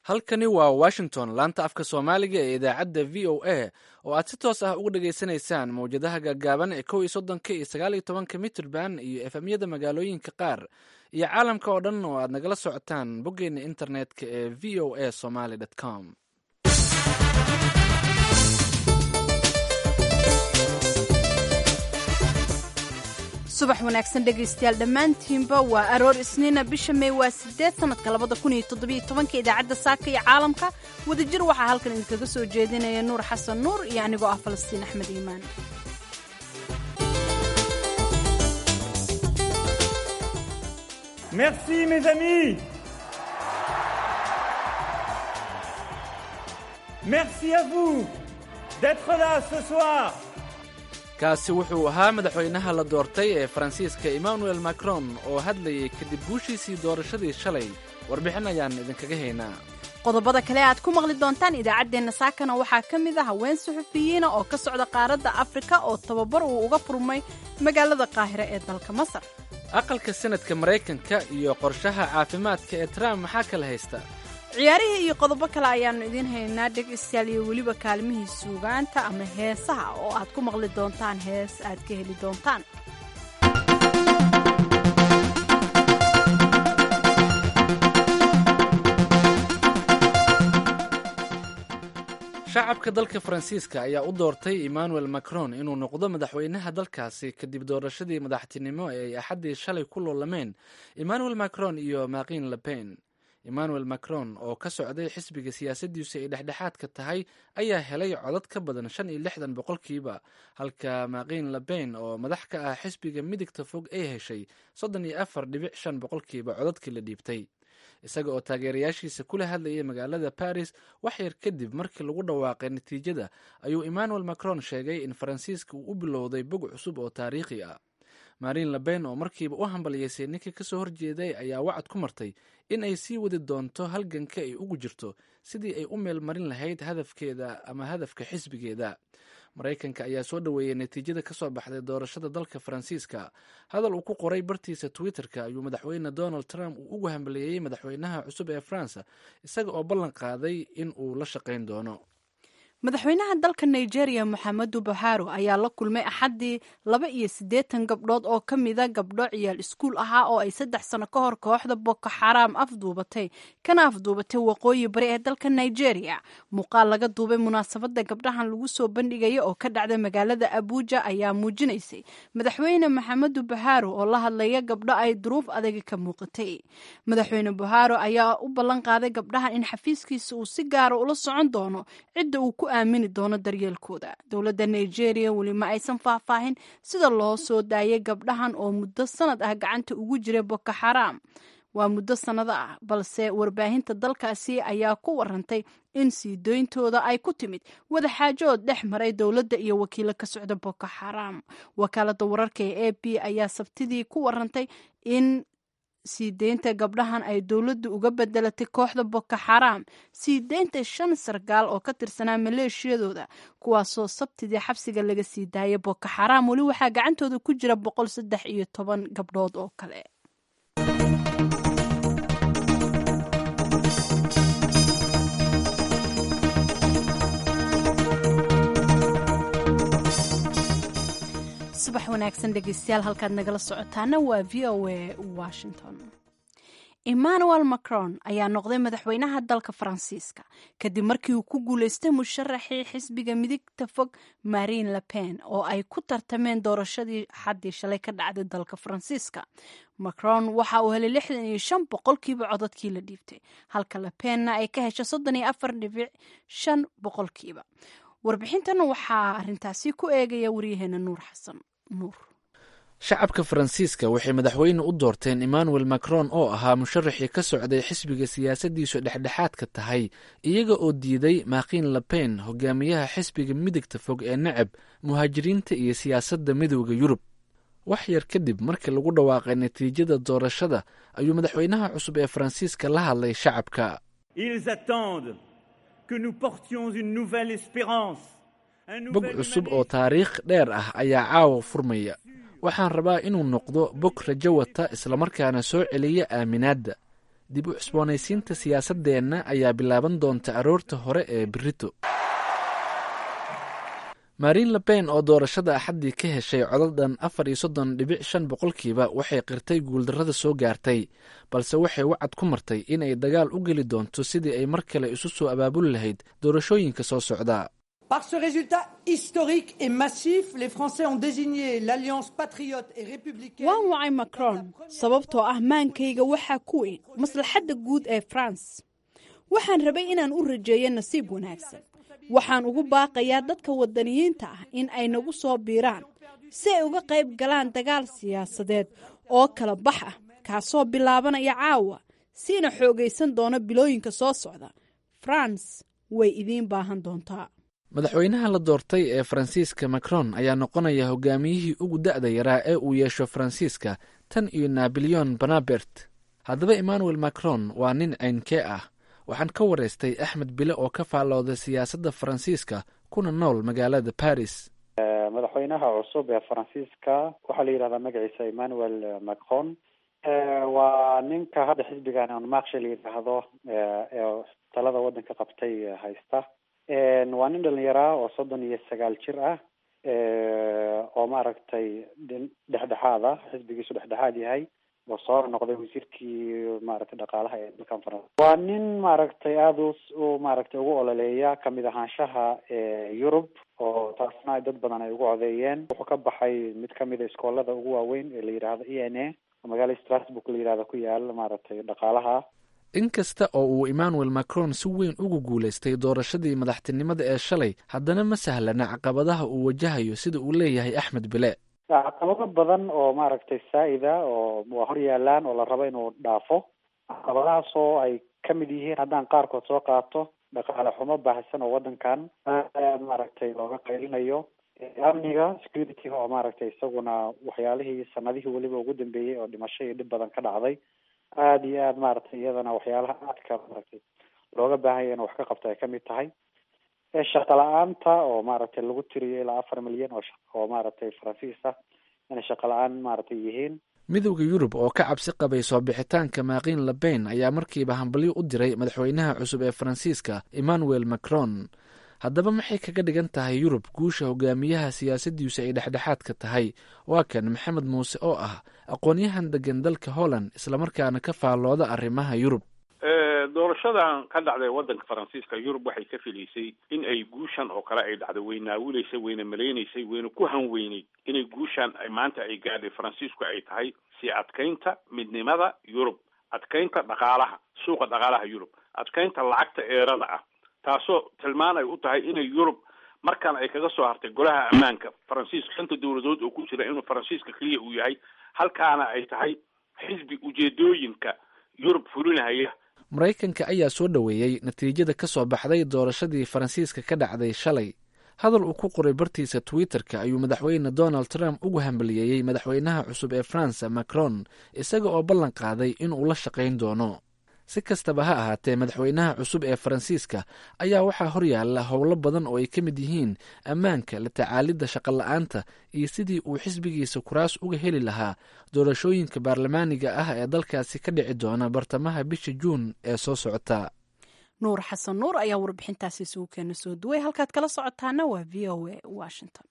halkani waa washington laanta afka soomaaliga ee idaacadda v o a oo aad si toos ah uga dhageysanaysaan mawjadaha gaagaaban ee kow iyo soddonka iyo sagaal iyo tobanka mitrband iyo efemyada magaalooyinka qaar iyo caalamka oo dhan oo aad nagala socotaan boggeena internetka ee v o a somaly com subax wanaagsan dhegaystayaal dhammaantiinba waa aroor isniina bisha may waa sideed sanadka labada kun iyo toddobiyo tobanka idaacadda saaka iyo caalamka wadajir waxaa halkan idinkaga soo jeedinaya nuur xasan nuur iyo anigoo ah falastiin axmed iimaan Merci mes amis. Merci à vous d'être là ce soir. kaasi wuxuu ahaa madaxweynaha la doortay ee faransiiska emmanuel macron oo hadlayay kadib guushiisii doorashadii shalay warbixin ayaan idinkaga haynaa qodobada kale aad ku maqli doontaan idaacaddeenna saakana waxaa ka mid ah haween suxufiyiina oo ka socda qaaradda afrika oo tababar uu uga furmay magaalada qaahire ee dalka masar aqalka sanadka maraykanka iyo qorshaha caafimaadka ee trump maxaa kala haysta ciyaarihii iyo qodobo kale ayaannu idiin haynaa dhegaystayaal iyo weliba kaalmihii suugaanta ama heesaha oo aad ku maqli doontaan hees aad ka heli doontaan shacabka dalka faransiiska ayaa u doortay emmanuel macron inuu noqdo madaxweynaha dalkaasi kadib doorashadii madaxtinimo ee ay axaddii shalay ku loolameen emmanuel macron iyo makin lepen emmanuel macron oo ka socday xisbiga siyaasaddiisu ay dhexdhexaadka tahay ayaa helay codad ka badan shan iyo lixdan boqolkiiba halka makin lepen oo madax ka ah xisbiga midigta fog ay heshay soddon iyo afar dhibic shan boqolkiiba codadkii la dhiibtay isaga oo taageerayaashiisa kula hadlayay magaalada baris wax yar kadib markii lagu dhawaaqay natiijada ayuu emmanuel macron sheegay in faransiiska uu u bilowday bog cusub oo taariikhi ah marin leben oo markiiba u hambaliyeysay ninkii kasoo horjeeday ayaa wacad ku martay in ay sii wadi doonto halganka ay ugu jirto sidii ay u meel marin lahayd hadafkeeda ama hadafka xisbigeeda maraykanka ayaa soo dhoweeyey natiijada ka soo baxday doorashada dalka faransiiska hadal uu ku qoray bartiisa twitter-ka ayuu madaxweyne donald trump uu ugu hambaliyeeyey madaxweynaha cusub ee faransa isaga oo ballan qaaday in uu la shaqayn doono madaxweynaha dalka nigeria moxamedu buharo ayaa la kulmay axaddii laba iyo siddeetan gabdhood oo ka mida gabdho ciyaal iskuul ahaa oo ay saddex sano ka hor kooxda boko xaraam afduubatay kana afduubatay waqooyi bari ee dalka nigeria muuqaal laga duubay munaasabadda gabdhahan lagu soo bandhigaya oo ka dhacda magaalada abuuja ayaa muujinaysay madaxweyne moxamedu buharo oo la hadlaya gabdho ay duruuf adagi ka muuqatay madaxweyne buharo ayaa u ballan qaaday gabdhahan in xafiiskiisa uu si gaara ula socon doono cidda uu ku aamini doono daryeelkooda dowladda nigeria weli ma aysan faahfaahin sida loo soo daayay gabdhahan oo muddo sanad ah gacanta ugu jiray boko xaraam waa muddo sannado ah balse warbaahinta dalkaasi ayaa ku warantay in sii doyntooda ay ku timid wadaxaajood dhex maray dowladda iyo wakiilo ka socda boko xaraam wakaaladda wararka ee a b ayaa sabtidii ku warantay in sii deynta gabdhahan ay dowladdu uga bedelatay kooxda boko xaraam sii deynta shan sargaal oo ka tirsanaa maleeshiyadooda kuwaasoo sabtidii xabsiga laga sii daayay boko xaraam weli waxaa gacantooda ku jira boqol saddex iyo toban gabdhood oo kale subax wanaagsan dhegeystayaal halkaad nagala socotaana waa v o a washington emmanuel macron ayaa noqday madaxweynaha dalka faransiiska kadib markii uu ku guuleystay musharaxii xisbiga midigta fog marin lepen oo ay ku tartameen doorashadii xaddii shalay ka dhacday dalka faransiiska macron waxa uu helay lixdan iyo shan boqolkiiba codadkii la dhiibtay halka lepenna ay ka heshay soddon iyo afar dhibic shan boqolkiiba warbixintan waxaa arintaasi ku eegaya waryaheena nuur xasan nuur shacabka faransiiska waxay madaxweyne u doorteen emmanuel macron oo ahaa musharaxii ka socday xisbiga siyaasaddiisu dhexdhexaadka tahay iyaga oo diiday makin lepen hogaamiyaha xisbiga midigta fog ee necab muhaajiriinta iyo siyaasadda midooda yurub wax yar kadib markii lagu dhawaaqay natiijada doorashada ayuu madaxweynaha cusub ee faransiiska la hadlay shacabka bog cusub oo taariikh dheer ah ayaa caawa furmaya waxaan rabaa inuu noqdo bog rajo wata islamarkaana soo celiya aaminaadda dib u cusboonaysiinta siyaasaddeenna ayaa bilaaban doonta aroorta hore ee berito marin lepen oo doorashada axaddii ka heshay codad dhan afar iyo soddon dhibic shan boqolkiiba waxay qirtay guuldarrada soo gaartay balse waxay wacad ku martay in ay dagaal u geli doonto sidii ay mar kale isu soo abaabuli lahayd doorashooyinka soo socda Par ce résultat historique et massif, les Français ont désigné l'Alliance patriote et républicaine. waan wacay macron sababtoo ah maankayga waxaa ku weyn maslaxadda guud ee france waxaan rabay inaan u rajeeyo nasiib wanaagsan waxaan ugu baaqayaa dadka wadaniyiinta ah in ay nagu soo biiraan si ay uga qayb galaan dagaal siyaasadeed oo kala bax ah kaasoo bilaabanaya caawa siina xoogaysan doona bilooyinka soo socda france way idiin baahan doontaa madaxweynaha la doortay ee faransiiska macron ayaa noqonaya hogaamiyihii ugu da'da yaraa ee uu yeesho faransiiska tan iyo nabilyon banabert haddaba emmanuel macron waa nin caynkee ah waxaan ka waraystay axmed bile oo ka faallooda siyaasadda faransiiska kuna nool magaalada baris madaxweynaha cusub ee faransiiska waxaa la yidhahdaa magaciisa emmanuel macron waa ninka hadda xisbigan anmaksha la yidhaahdo ee talada waddanka qabtay haysta waa nin dhalinyaraa oo soddon iyo sagaal jir ah oo maaragtay dhexdhexaad ah xisbigiisu dhexdhexaad yahay oo soo noqday wasiirkii maaragtay dhaqaalaha ee dalkan faransa waa nin maaragtay aada u u maaragtay ugu ololeeya kamid ahaanshaha yurub oo taasna ay dad badan ay ugu codeeyeen wuxuu ka baxay mid kamid a iskoolada ugu waaweyn ee la yidhaahdo e n a oo magaalada strasbourg la yidhahdo ku yaal maaragtay dhaqaalaha inkasta oo uu emmanuel macron si weyn ugu guulaystay doorashadii madaxtinimada ee shalay haddana ma sahlana caqabadaha uu wajahayo sida uu leeyahay axmed bile caqabado badan oo maaragtay saa-ida oo waa hor yaalaan oo la rabo inuu dhaafo caqabadahaas oo ay kamid yihiin haddaan qaarkood soo qaato dhaqaale xumo baahsan oo waddankan aad maaragtay looga qaylinayo amniga security-ga oo maaragtay isaguna waxyaalihii sanadihii weliba ugu dambeeyey oo dhimasho iyo dhib badan ka dhacday aada iyo aad maaragtay iyadana waxyaalaha aadka maaragtay looga baahanya in wax ka qabto ay kamid tahay shaqa la-aanta oo maaragtay lagu tiriyo ilaa afar milyan oo oo maaragtay faransiis ah inay shaqa la-aan maaragtay yihiin midowda yurub oo ka cabsi qabay soo bixitaanka maaqiin lebain ayaa markiiba hambalyo u diray madaxweynaha cusub ee faransiiska emmanuel macron haddaba maxay kaga dhigan tahay yurub guusha hogaamiyaha siyaasaddiisu ay dhexdhexaadka tahay waa kan maxamed muuse oo ah aqoon-yahan degan dalka holland islamarkaana ka faallooda arrimaha yurub doorashadan ka dhacday waddanka faransiiska yurub waxay ka filaysay in ay guushan oo kale ay dhacdo way naawilaysay wayna malaynaysay wayna ku hanweyneyd inay guushan maanta ay gaadhay faransiisku ay tahay si adkaynta midnimada yurub adkaynta dhaqaalaha suuqa dhaqaalaha yurub adkaynta lacagta eerada ah taasoo tilmaan ay u tahay inay yurub markan ay kaga soo hartay golaha ammaanka faransiiska shanta dowladood oo ku jira inuu faransiiska keliya uu yahay halkaana ay tahay xisbi ujeedooyinka yurub fulinahaya maraykanka ayaa soo dhoweeyey natiijada ka soo baxday doorashadii faransiiska ka dhacday shalay hadal uu ku qoray bartiisa twitter-ka ayuu madaxweyne donald trump ugu hambaliyeeyey madaxweynaha cusub ee faransa macron isaga oo ballan qaaday inuu la shaqayn doono si kastaba ha ahaatee madaxweynaha cusub ee faransiiska ayaa waxaa horyaala howlo badan oo ay ka mid yihiin ammaanka la tacaalidda shaqola-aanta iyo sidii uu xisbigiisa kuraas uga heli lahaa doorashooyinka baarlamaaniga ah ee dalkaasi ka dhici doona bartamaha bisha juun ee soo socota nuur xasan nuur ayaa warbixintaasi isugu keena soo duway halkaad kala socotaana waa v o a washington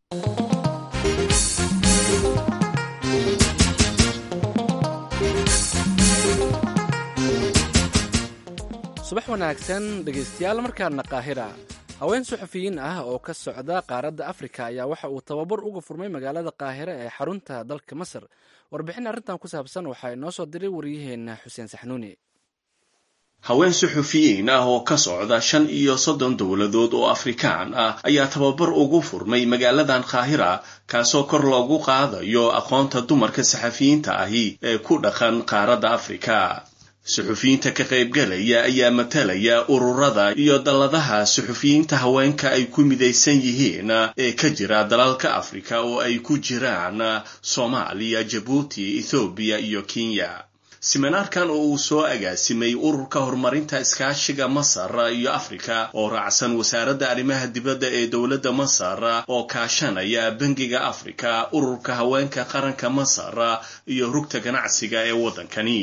subax wanaagsan dhegaystayaal markaana qaahira haween suxufiyiin ah oo ka socda qaaradda afrika ayaa waxa uu tababar uga furmay magaalada qaahira ee xarunta dalka masar warbixin arrintan ku saabsan waxaa inoo soo diray waryaheena xuseen saxnuuni haween suxufiyiin ah oo ka socda shan iyo soddon dowladood oo afrikaan ah ayaa tababar ugu furmay magaaladan qaahira kaasoo kor loogu qaadayo aqoonta dumarka saxafiyiinta ahi ee ku dhaqan qaaradda afrika suxufiyiinta ka qaybgalaya ayaa matalaya ururada iyo dalladaha suxufiyiinta haweenka ay ku midaysan yihiin ee ka jira dalalka afrika oo ay ku jiraan soomaaliya jabuuti ethoobiya iyo kenya siminaarkan oo uu soo agaasimay ururka horumarinta iskaashiga masar iyo afrika oo raacsan wasaaradda arrimaha dibadda ee dowladda masar oo kaashanaya bangiga afrika ururka haweenka qaranka masar iyo rugta ganacsiga ee waddankani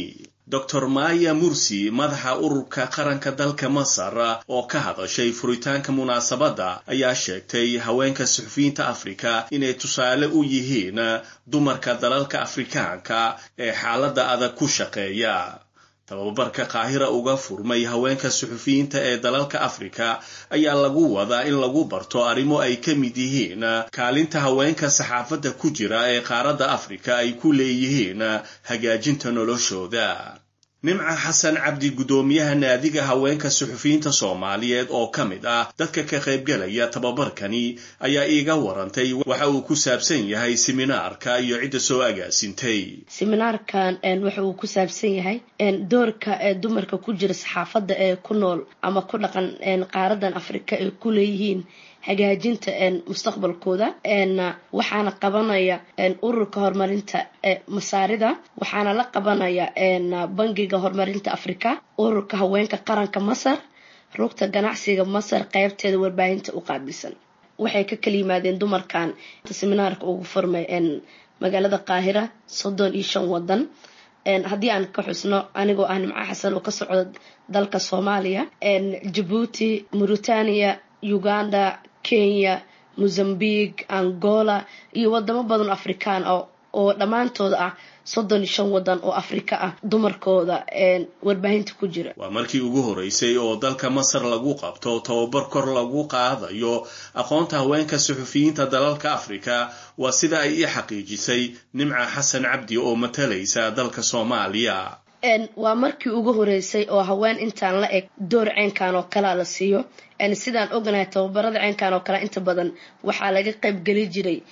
dor maya mursi madaxa ururka qaranka dalka masar oo ka hadashay furitaanka munaasabadda ayaa sheegtay haweenka suxufiyiinta afrika inay tusaale u yihiin dumarka dalalka afrikaanka ee xaaladda adag ku shaqeeya tababarka qaahira uga furmay haweenka suxufiyiinta ee dalalka afrika ayaa lagu wadaa in lagu barto arrimo ay ka mid yihiin kaalinta haweenka saxaafadda ku jira ee qaaradda afrika ay ku leeyihiin hagaajinta noloshooda nimca xasan cabdi guddoomiyaha naadiga haweenka suxufiyiinta soomaaliyeed oo ka mid ah dadka ka qaybgalaya tababarkani ayaa iiga warantay waxa uu ku saabsan yahay siminaarka iyo cidda soo agaasintay siminaarkan waxa uu ku saabsan yahay doorka ee dumarka ku jira saxaafadda ee ku nool ama ku dhaqan qaaradan afrika ay ku leeyihiin hagaajinta mustaqbalkooda waxaana qabanaya ururka horumarinta masaarida waxaana la qabanaya bangiga horumarinta afrika ururka haweenka qaranka masar rugta ganacsiga masar qeybteeda warbaahinta u qaabilsan waxay ka kala yimaadeen dumarkan seminaarka ugu furmay magaalada qaahira soddon iyo shan wadan haddii aan ka xusno anigoo ah nimco xasan oo ka socda dalka soomaaliya jabuuti mauritania uganda kenya mozambique angola iyo wadamo badan afrikaan ah oo dhammaantood ah soddon iyo shan wadan oo afrika ah dumarkooda warbaahinta ku jira waa markii ugu horeysay oo dalka masar lagu qabto tababar kor lagu qaadayo aqoonta haweenka suxufiyiinta dalalka afrika waa sida ay ii xaqiijisay nimca xasan cabdi oo matalaysa dalka soomaaliya waa markii ugu horeysay oo haween intaan la eg door ceynkan oo kalea la siiyo sidaan oganahay tababarada ceynkan oo kale inta badan waxaa laga qaybgeli jiray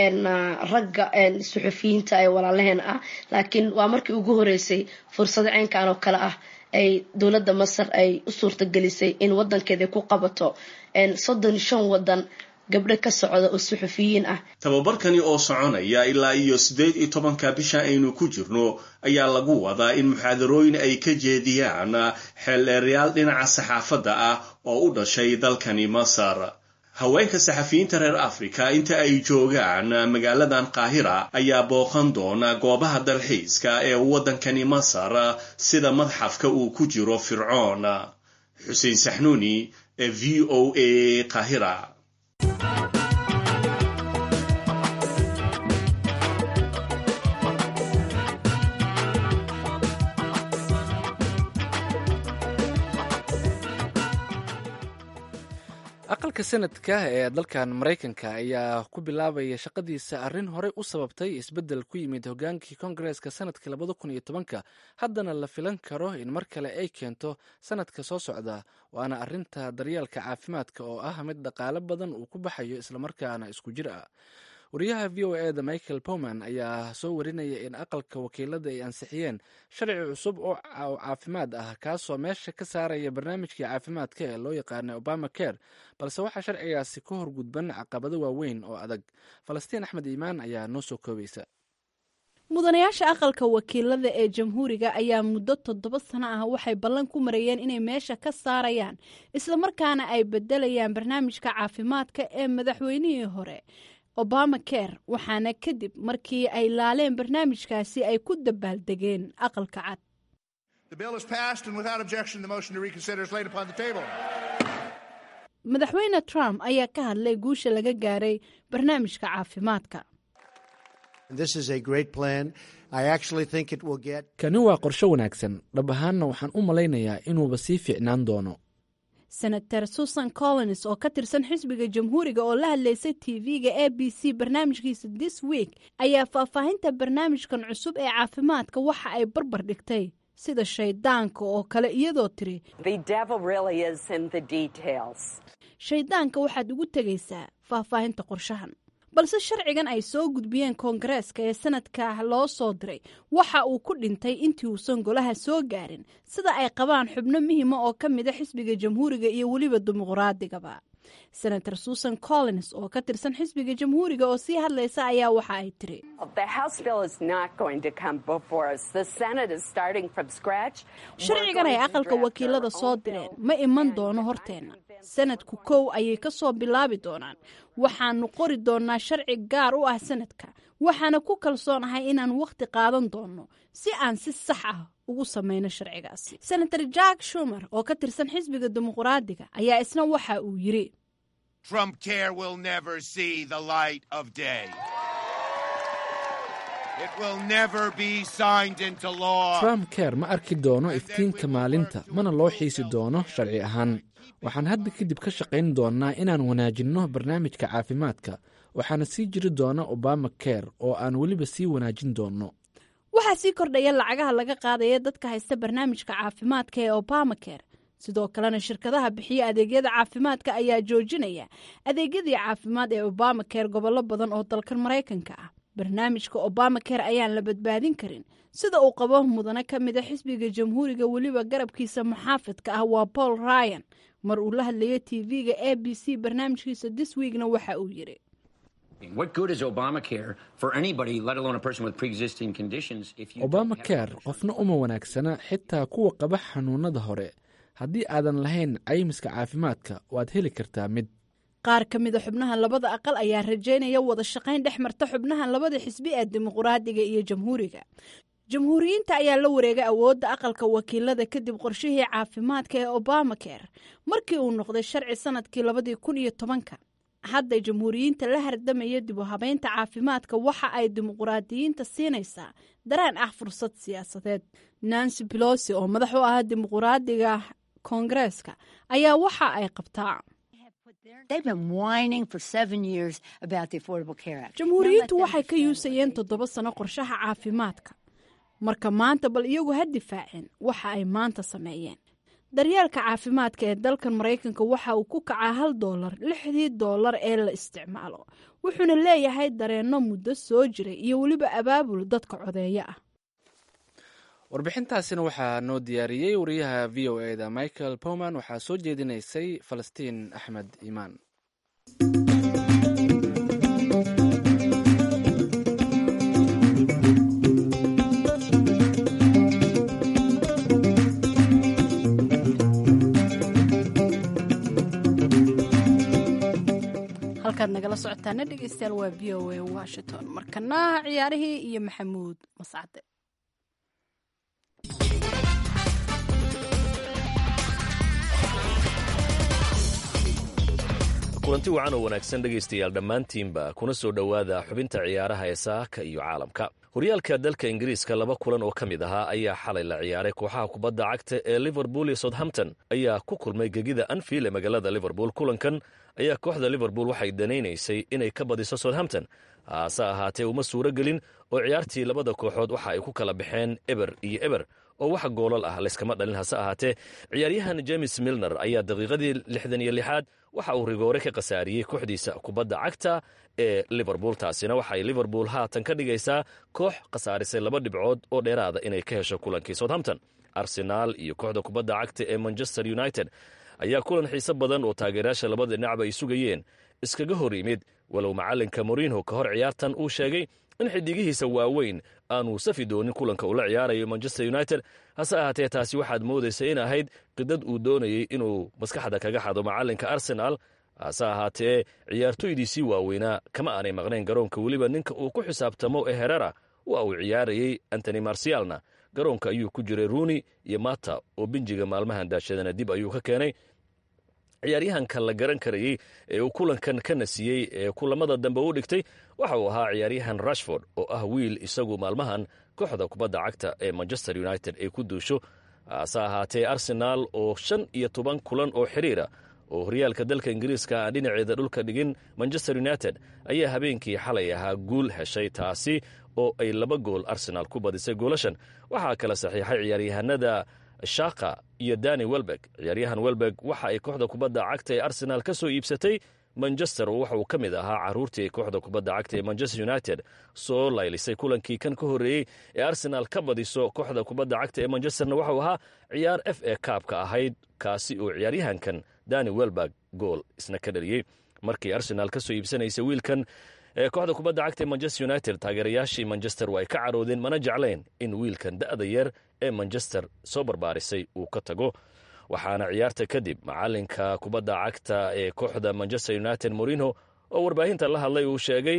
ragga suxufiyiinta ee walaalaheen ah laakiin waa markii ugu horeysay fursado ceynkan oo kale ah ay dowladda masar ay u suurtagelisay in wadankeeda ku qabato soddon shan wadan gabdho ka socda oo suxufiyiin ah tababarkani oo soconaya ilaa iyo siddeed iyo tobanka bisha aynu ku jirno ayaa lagu wadaa in muxaadarooyin ay ka jeediyaan xeeldheerayaal dhinaca saxaafadda ah oo u dhashay dalkani masar haweenka saxafiyiinta reer afrika inta ay joogaan magaaladan qaahira ayaa booqan doona goobaha dalxiiska ee waddankani masar sida madxafka uu ku jiro fircoon xuseen saxnuuni ee v o a qaahira aqalka sanadka ee dalkan maraykanka ayaa ku bilaabaya shaqadiisa arrin horey u sababtay isbeddel ku yimid hogaankii kongareeska sanadkii labada kun iyo tobanka haddana la filan karo in mar kale ay keento sanadka soo socda waana arrinta daryeelka caafimaadka oo ah mid dhaqaale badan uu ku baxayo islamarkaana isku jir ah wariyaha v o eda michael powman ayaa soo warinaya in aqalka wakiilada ay ansixiyeen sharci cusub oo caafimaad ah kaasoo meesha ka saaraya barnaamijkii caafimaadka ee loo yaqaana obama care balse waxaa sharcigaasi ka horgudban caqabado waaweyn oo adag falastiin axmed iimaan ayaa noo soo koobaysa mudanayaasha aqalka wakiilada ee jamhuuriga ayaa muddo toddoba sano ah waxay ballan ku marayeen inay meesha ka saarayaan islamarkaana ay bedelayaan barnaamijka caafimaadka ee madaxweynihii hore obama care waxaana kadib markii ay laaleen barnaamijkaasi ay ku dabaaldegeen aqalka cad madaxweyne trump ayaa ka hadlay guusha laga gaaray barnaamijka caafimaadka kani waa qorsho wanaagsan dhab ahaanna waxaan u malaynayaa inuuba sii fiicnaan doono senator susan collins oo ka tirsan xisbiga jamhuuriga oo la hadlaysay tv-ga a b c barnaamijkiisa this week ayaa faahfaahinta barnaamijkan cusub ee caafimaadka waxa ay barbar dhigtay sida shaydaanka oo kale iyadoo tiri shaydaanka waxaad ugu tegaysaa faahfaahinta qorshahan balse sharcigan ay soo gudbiyeen koongareeska ee sanadka loo soo diray waxa uu ku dhintay intii uusan golaha soo gaarin sida ay qabaan xubno muhima oo ka mida xisbiga jamhuuriga iyo weliba dimuqraadigaba senator susan collins oo ka tirsan xisbiga jamhuuriga oo sii hadlaysa ayaa waxa ay tiri sharcigan ay aqalka wakiilada soo direen ma iman doono horteenna sanadku kow ayay ka soo bilaabi doonaan waxaanu qori doonaa sharci gaar u ah sanadka waxaana ku kalsoonahay inaan wakhti qaadan doonno si aan si sax ah ugu samayno sharcigaasi senator jack shumer oo ka tirsan xisbiga dimuqraadiga ayaa isna waxa uu yidhi Trump care will never see the light of day. It will never be signed into law. trump care ma arki doono iftiinka maalinta mana loo xiisi doono sharci ahaan waxaan hadda kadib ka shaqayn doonnaa inaan wanaajinno barnaamijka caafimaadka waxaana sii jiri doona obama care oo aan weliba sii wanaajin doonno waxaa sii kordhaya lacagaha laga qaadaya dadka haysta barnaamijka caafimaadka ee obamacare sidoo kalena shirkadaha bixiya adeegyada caafimaadka ayaa joojinaya adeegyadii caafimaad ee obamacare gobollo badan oo dalkan maraykanka ah barnaamijka obamacare ayaan la badbaadin karin sida uu qabo mudane ka mida xisbiga jamhuuriga weliba garabkiisa muxaafidka ah waa paul ryan mar uu la hadlayo tv-ga a b c barnaamijkiisa this weekna waxa uu yidhi What good is Obamacare for anybody, let alone a person with pre-existing conditions, if you obama care qofna uma wanaagsana xitaa kuwa qaba xanuunada hore haddii aadan lahayn caymiska caafimaadka waad heli kartaa mid qaar ka mida xubnaha labada aqal ayaa rajaynaya wada shaqayn dhex marta xubnaha labada xisbi ee dimuqraadiga iyo jamhuuriga jamhuuriyiinta ayaa la wareegay awoodda aqalka wakiilada kadib qorshihii caafimaadka ee obamacare markii uu noqday sharci sanadkii labadii kun iyo tobanka hadda jamhuuriyiinta la hardamaya dib u habeynta caafimaadka waxa ay dimuqraadiyiinta siinaysaa dareen ah fursad siyaasadeed nancy pelosi oo madax u ah dimuqraadiga koongareeska ayaa waxa ay qabtaa jamhuuriyiintu waxay ka yuusayeen toddoba sano qorshaha caafimaadka marka maanta bal iyagu ha difaaceen waxa ay maanta sameeyeen daryeelka caafimaadka ee dalkan maraykanka waxa uu ku kacaa hal doolar lixdii doolar ee la isticmaalo wuxuuna leeyahay dareenno muddo soo jiray iyo weliba abaabul dadka codeeya ah warbixintaasina waxaa noo diyaariyey wariyaha v o e da michael powman waxaa soo jeedinaysay falastiin axmed iimaan halkaad nagala socotaana dhegeystayaal waa v o a washington markana ciyaarihii iyo maxamuud mascade kulanti wacan oo wanaagsan dhegaystayaal dhammaantiinba kuna soo dhowaada xubinta ciyaaraha ee saaka iyo caalamka horyaalka dalka ingiriiska laba kulan oo ka mid ahaa ayaa xalay la ciyaaray kooxaha kubadda cagta ee liverpool iyo southampton ayaa ku kulmay gegida anfield ee magaalada liverpool kulankan ayaa kooxda liverpool waxay danaynaysay inay ka badiso southampton hase ahaatee uma suuro gelin oo ciyaartii labada kooxood waxa ay ku kala baxeen eber iyo eber oo wax goolal ah layskama dhalin hase ahaatee ciyaaryahan james milner ayaa daqiiqadii lixdan iyo lixaad waxa uu rigoore ka khasaariyey kooxdiisa kubadda cagta ee liverpool taasina waxay liverpool haatan ka dhigaysaa koox khasaarisay laba dhibcood oo dheeraada inay ka hesho kulankii southampton arsenaal iyo kooxda kubadda cagta ee manchester united ayaa kulan xiise badan oo taageerayaasha labada dhinacba ay sugayeen iskaga hor yimid walow macalinka morinho ka hor ciyaartan uu sheegay in xidigihiisa waaweyn aanuu safi doonin kulanka uu la ciyaarayo manchester united hase ahaatee taasi waxaad moodaysa in ahayd qidad uu doonayey inuu maskaxda kaga xado macalinka arsenal hase ahaatee ciyaartoydiisii waaweynaa kama aanay maqnayn garoonka weliba ninka uu ku xisaabtamo ee herera waa uu ciyaarayey antony marsialna garoonka ayuu ku jiray ruuni iyo mata oo binjiga maalmahan daashadana dib ayuu ka keenay ciyaaryahanka la garan karayey ee uu kulankan ka nasiyey ee kulamada dambe u dhigtay waxa uu ahaa ciyaaryahan rashford oo ah wiil isagu maalmahan kooxda kubadda cagta ee manchester united ay ku duusho hase ahaatee arsenaal oo shan iyo toban kulan oo xiriira oo horyaalka dalka ingiriiska aan dhinaceeda dhulka dhigin manchester united ayaa habeenkii xalay ahaa guul heshay taasi oo ay laba gool arsenaal ku badisay goolashan waxaa kala saxiixay ciyaaryahanada shaka iyo dani welbeg ciyaaryahan welbeg waxa ay kooxda kubadda cagta ee arsenaal ka soo iibsatay manchester oo waxa uu ka mid ahaa caruurtii ay kooxda kubadda cagta ee manchester united soo laylisay kulankii kan ka horreeyey ee arsenaal ka badiso kooxda kubadda cagta ee manchesterna waxauu ahaa ciyaar f a kaabka ahayd kaasi oo ciyaaryahankan dani welbeg gool isna ka dhaliyey markii arsenaal ka soo iibsanaysa wiilkan ee kooxda kubadda cagta ee manchester united taageerayaashii manchester waa ay ka caroodeen mana jeclayn in wiilkan da'da yar ee manchester soo barbaarisay uu ka tago waxaana ciyaarta kadib macalinka kubadda cagta ee kooxda manchester united morinho oo warbaahinta la hadlay uu sheegay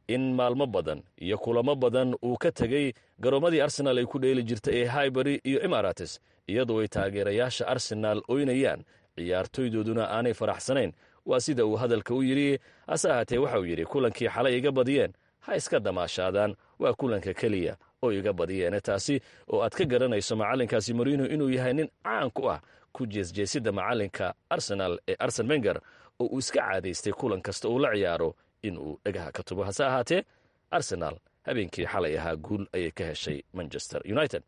in maalmo badan iyo kulamo badan uu ka tegey garoomadii arsenaal ay ku dheeli jirta ee highbury iyo emarates iyadoo ay taageerayaasha arsenaal oynayaan ciyaartoydooduna aanay faraxsanayn waa sida uu hadalka u yidhi hase ahaatee waxauu yidhi kulankii xalay iga badiyeen ha iska damaashaadaan waa kulanka keliya oo iga badiyeene taasi oo aad ka garanayso macallinkaasi morino inuu yahay nin caan ku ah ku jeesjeesidda macallinka arsenaal ee arsen wenger oo uu iska caadaystay kulan kasta uu la ciyaaro inuu dhagaha ka tubo hase ahaatee arsenaal habeenkii xalay ahaa guul ayay ka heshay manchester united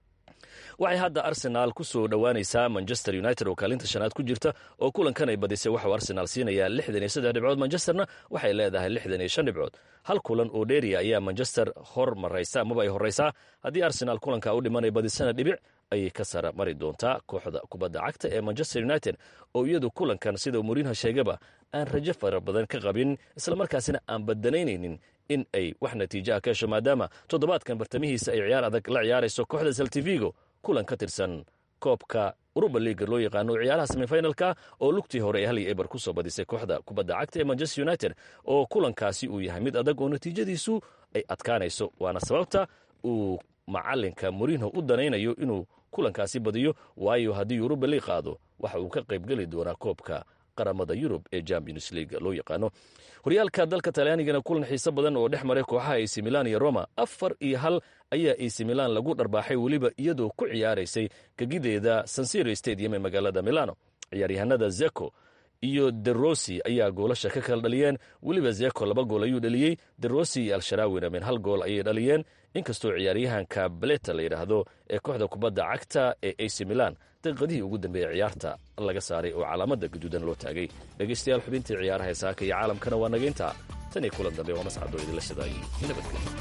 waxay hadda arsenaal ku soo dhowaanaysaa manchester united oo kaalinta shanaad ku jirta oo kulankan ay badisay waxauu arsenaal siinayaa lixdan iyo saddex dhibcood manchesterna waxay leedahay lixdan iyo shan dhibcood hal kulan oo dheeriya ayaa manchester hor maraysa amaba ay horraysaa haddii arsenaal kulanka u dhimanay badisana dhibic ayay ka sara mari doontaa kooxda kubadda cagta ee manchester united oo iyadu kulankan sida moriinha sheegaba aan rajo fara badan ka qabin islamarkaasina aan badanaynaynin in ay wax natiijaha ka hesho maadaama toddobaadkan bartamihiisa ay ciyaar adag la ciyaarayso kooxda saltivigo kulan ka tirsan koobka uruba liiga loo yaqaano ciyaaraha semifinalka oo lugtii hore ee hal iyo eber ku soo badisay kooxda kubadda cagta ee manchester united oo kulankaasi uu yahay mid adag oo natiijadiisu ay adkaanayso waana sababta uu macalinka morinho u danaynayo inuu kulankaasi badiyo waayo haddii uruba liig qaado waxa uu ka qaybgeli doonaa koobka qaramada yurub ee champions league loo yaqaano horyaalka dalka talyaanigana kulan xiiso badan oo dhex maray kooxaha ac milan iyo roma afar iyo hal ayaa ac milan lagu dharbaaxay weliba iyadoo ku ciyaaraysay gegideeda sansiro stadium ee magaalada milano ciyaaryahanada zeko iyo derossi ayaa goolasha ka kala dhaliyeen weliba zeko laba gool ayuu dhaliyey derossi iyo al-sharaawina min hal gool ayay dhaliyeen inkastoo ciyaaryahanka baleta la yidhaahdo ee kooxda kubadda cagta ee ac milan daqiiqadihii ugu dambeeyey ciyaarta laga saaray oo calaamada gaduudan loo taagay dhegaystayaal xubintii ciyaaraha heesaaka iyo caalamkana waa nagaynta tan iyo kulan dambe waa mascado idinla shadaayay nabadgelyo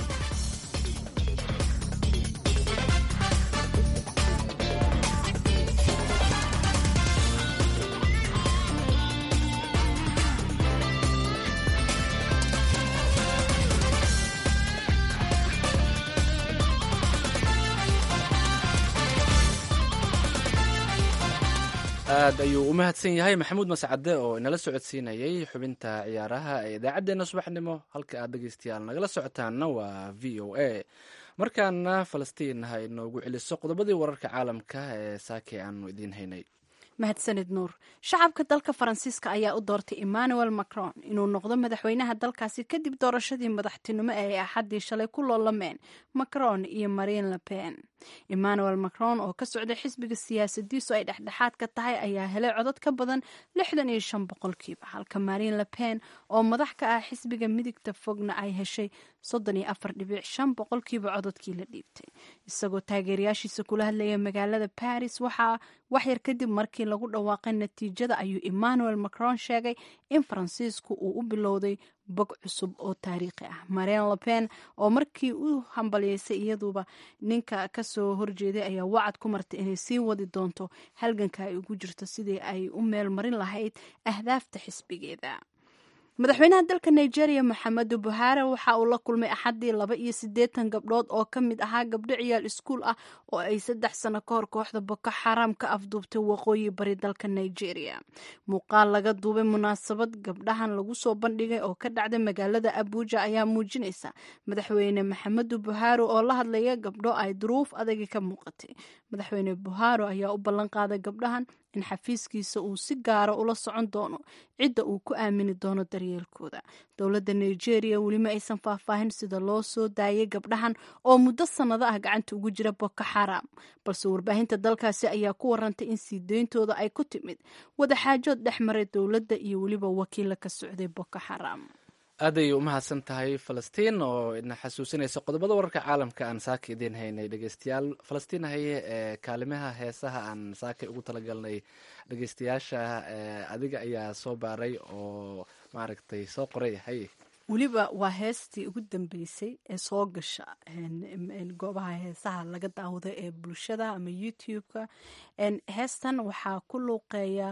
aad ayuu u mahadsan yahay maxamuud mascade oo inala socodsiinayay xubinta ciyaaraha ee idaacaddeenna subaxnimo halka aad dhegeystayaal nagala socotaanna waa v o a markaana falastiin ha inoogu celiso qodobadii wararka caalamka ee saake aanu idiin haynay mahadsanid nuur shacabka dalka faransiiska ayaa u doortay emmanuel macron inuu noqdo madaxweynaha dalkaasi kadib doorashadii madaxtinimo ee ay axaddii shalay ku loolameen macron iyo marine le pen emmanuel macron oo ka socday xisbiga siyaasadiisu ay dhexdhexaad ka tahay ayaa helay codod ka badan lixdan iyo shan boqolkiiba halka marine le pen oo madax ka ah xisbiga midigta fogna ay heshay soddon iyo afar dhibic shan boqolkiiba cododkii la dhiibtay isagoo taageerayaashiisa kula hadlaya magaalada paris waxaa waxyar kadib markii lagu dhawaaqay natiijada ayuu emmanuel macron sheegay in faransiisku uu u bilowday bog cusub oo taariikhi ah marine le pen oo markii u hambaliyeysay iyaduba ninka kasoo horjeeday ayaa wacad ku martay inay sii wadi doonto halganka ay ugu jirto sidii ay u meel marin lahayd ahdaafta xisbigeeda madaxweynaha dalka nigeria maxamedu buhari waxa uu la kulmay axaddii laba iyo siddeetan gabdhood oo ka mid ahaa gabdho ciyaal iskuul ah oo ay saddex sano ka hor kooxda boko xaraam ka afduubtay waqooyi bari dalka nigeria muuqaal laga duubay munaasabad gabdhahan lagu soo bandhigay oo ka dhacday magaalada abuuja ayaa muujinaysa madaxweyne maxamedu buhari oo la hadlaya gabdho ay duruuf adagi ka muuqatay madaxweyne buhari ayaa u ballan qaaday gabdhahan in xafiiskiisa uu si gaara ula socon doono cidda uu ku aamini doono daryeelkooda dowladda nigeria welima aysan faahfaahin sida loo soo daayay gabdhahan oo muddo sannado ah gacanta ugu jira boko xaram balse warbaahinta dalkaasi ayaa ku warantay in sii deyntooda ay ku timid wadaxaajood dhex maray dowladda iyo weliba wakiila ka socday boko xaram aad ayay u mahadsan tahay falastiin oo idna xasuusinaysa qodobada wararka caalamka aan saaka idiin haynay dhegeystayaal falastiin haye ee kaalimaha heesaha aan saaka ugu talagalnay dhegeystayaasha adiga ayaa soo baaray oo maaragtay soo qoray haye weliba waa heestii ugu dambeysay ee soo gasha goobaha heesaha laga daawado ee bulshada ama youtube-ka heestan waxaa ku luuqeeya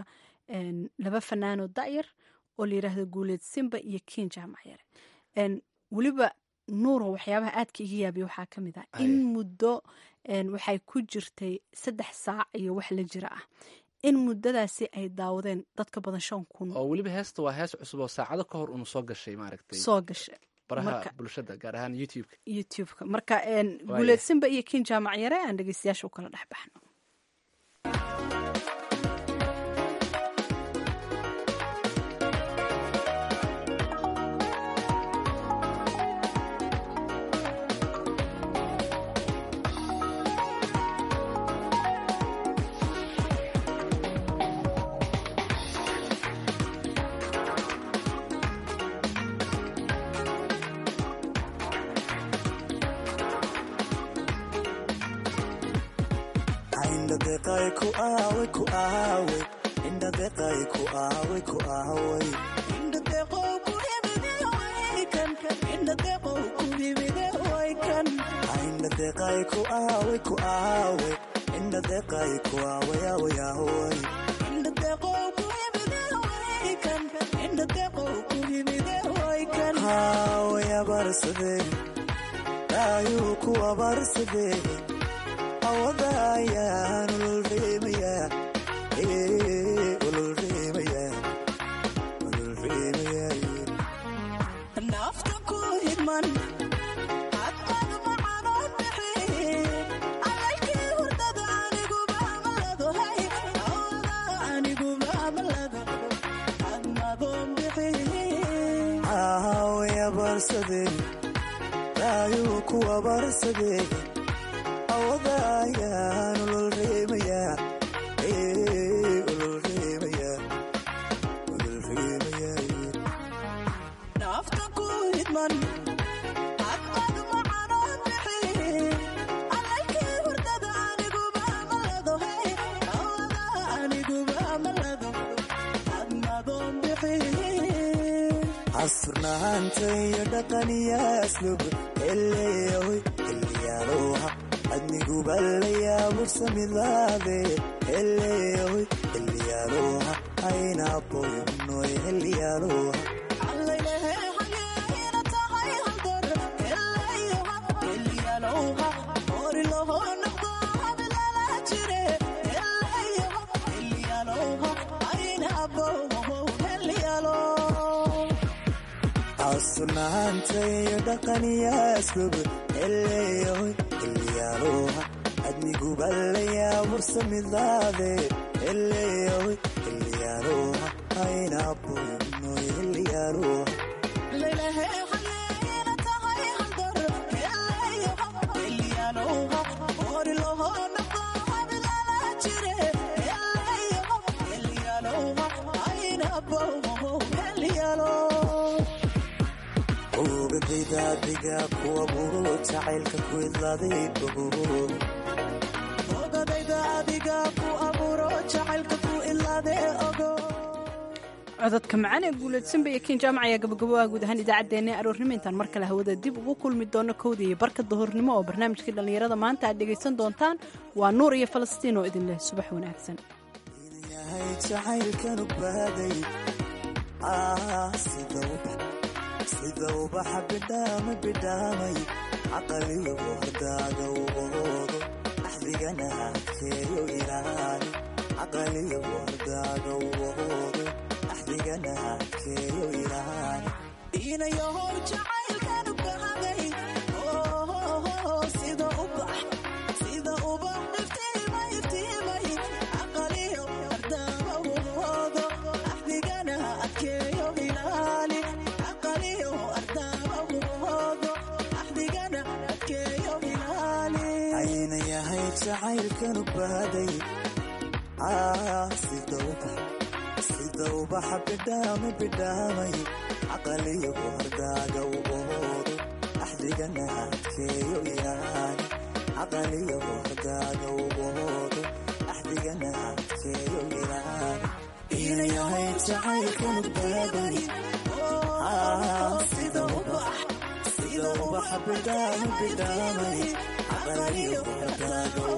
laba fanaanoo da'yar oo la yidhaahdo guuleed simba iyo kiin jaamac yare weliba nuuro waxyaabaha aadka iga yaabiya waxaa ka mid ah in muddo waxay ku jirtay saddex saac iyo wax la jira ah in muddadaasi ay daawadeen dadka badan shan kun oo weliba heesta waa hees cusub oo saacado ka hor unu soo gashay maaragtay soo gashay baraha Marka- bulshada gaar ahaan youtube-ka youtube-ka marka een, guuleedsanba iyo kiin jaamac yare aan dhegeystayaasha u kala dhex baxno indhadeeqay ku aaway ku aaway indhadeeqay ku aaway ku aaway indhadeeqow ku himide way kan indhadeeqow ku himide way kan indhadeeqay ku aaway ku aaway indhadeeqay ku aaway aaway aaway indhadeeqow ku himide way kan indhadeeqow ku himide way kan haaway abarsadee daayuu ku abarsadee awada ayaan ululreemayaa ululreemayaa ululreemayaa naafta ku hidman hadmad macanoo bixi alalkii hurdada aniguba malado hay awada aniguba malado hadmadoon bixi aawaya barsadeen daayuu kuwa barsadeen awada ayaan ululreemayaa ululreemayaa ululreemayaa naafta ku hidman hadmad macanoo bixi alalkii hurdada aniguba malado hay awada aniguba malado hadmadoon bixi casrnaanta iyo dhaqaniya aslub eleyahoy eliyaalooha adniguba layaabursamidaade eleyahoy eliyaalooha aynaboynoy eliyaalooha casrnaanta iyo dhaqaniya aslub eleyahoy eliyaalooha adniguba layaabursamidaade eleyahoy eliyaalooha aynaboynoy eliyaalooha ogadaydaadiga kuwa buro jacaylka ku idlaaday ogadayda adiga ku abuuro jacaylka ku idlaaday ogo cododka macaan ee guuleedsanba iyo kiin jaamac ayaa gabagabooa guud ahaan idaacaddeenna ee aroornimo intaan mar kale hawada dib ugu kulmi doono kowda iyo barka dahornimo oo barnaamijkii dhallinyarada maanta aad dhegaysan doontaan waa nuur iyo falastiin oo idin leh subax wanaagsan yahay jacaylkanu baaday sida ubax sida ubaxa bidhaama bidhaamay caqaliyo hordaaga ubahoodo axdigana adkeeyo ilaali caqaliyo hordaaga ubahoodo axdigana adkeeyo ilaali inayahow jacaylkanu baaday sida ubax sida ubax iftiimay iftiimay caqaliyo hordaaga ubahoodo axdigana adkeeyo ilaali caqaliyo hordaaga ubahoodo axdigana adkeeyo ilaali ayna yahay jacaylkanu baaday sida ubax sida ubaxa bidhaama bidhaamay caqaliyo hordaaga ubahoodo axdigana adkeeyo ilaali caqaliyo hordaaga ubahoodo axdigana adkeeyo ilaali ina yahay jacaylkanu baaday sida ubax sida ubaxa bidhaama bidhaamay caqaliyo hordaaga